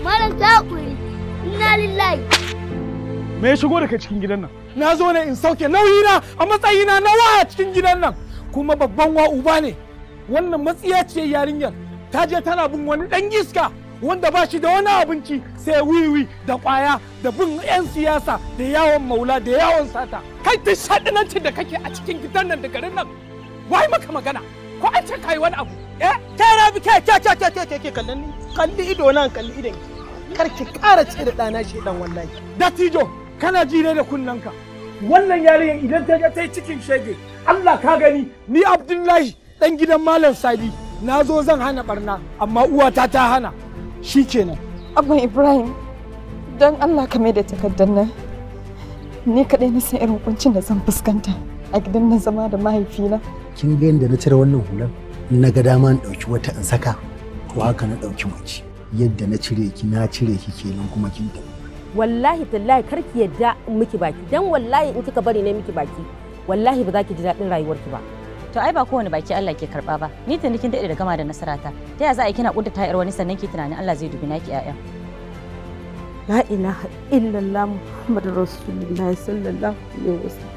malam ta hakuri inna lillahi me ya shigo da kai cikin gidan nan na zo ne in sauke nauyina a matsayina na waya cikin gidan nan kuma babban wa uba ne wannan matsiya ce yarinyar ta je tana bin wani dan iska wanda ba shi da wani abinci sai wiwi da kwaya da bin 'yan siyasa da yawon maula da yawon sata kai duk shaɗinancin da kake a cikin gidan nan da garin nan wai maka magana ko an ce kai wani abu eh kai na bi kai kai kai kai kai kai kallon ni kalli ido nan kalli idon ki kar ki ƙara ce da ɗana shi dan wallahi dattijo kana ji ne da kunnanka wannan yarinyar idan ta ga ta yi cikin shege Allah ka gani ni Abdullahi dan gidan Malam Sadi na zo zan hana barna amma uwata ta hana shi kenan Abban Ibrahim, don Allah ka mai da takardar nan. Ni kaɗai na san irin kuncin da zan fuskanta a gidan nan zama da mahaifina. kin ga yadda na cire wannan hular na ga dama in ɗauki wata in saka to haka na ɗauki mace yadda na cire ki na cire ki kenan kuma kin tafi wallahi tallahi kar ki yadda in miki baki dan wallahi in kika bari ne miki baki wallahi ba za ki ji daɗin rayuwarki ba To ai ba kowane baki Allah ke karba ba. Ni tuni kin daɗe da gama da nasarata. Ta ya za a yi kina kudda tayar wani sannan ki tunanin Allah zai dubi naki ƴaƴa. la ilaha illallah muhammadur rasulullahi sallallahu alaihi wasallam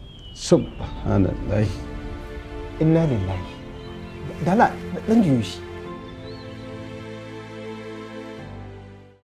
subhanallah inna lillahi dala dan juyo shi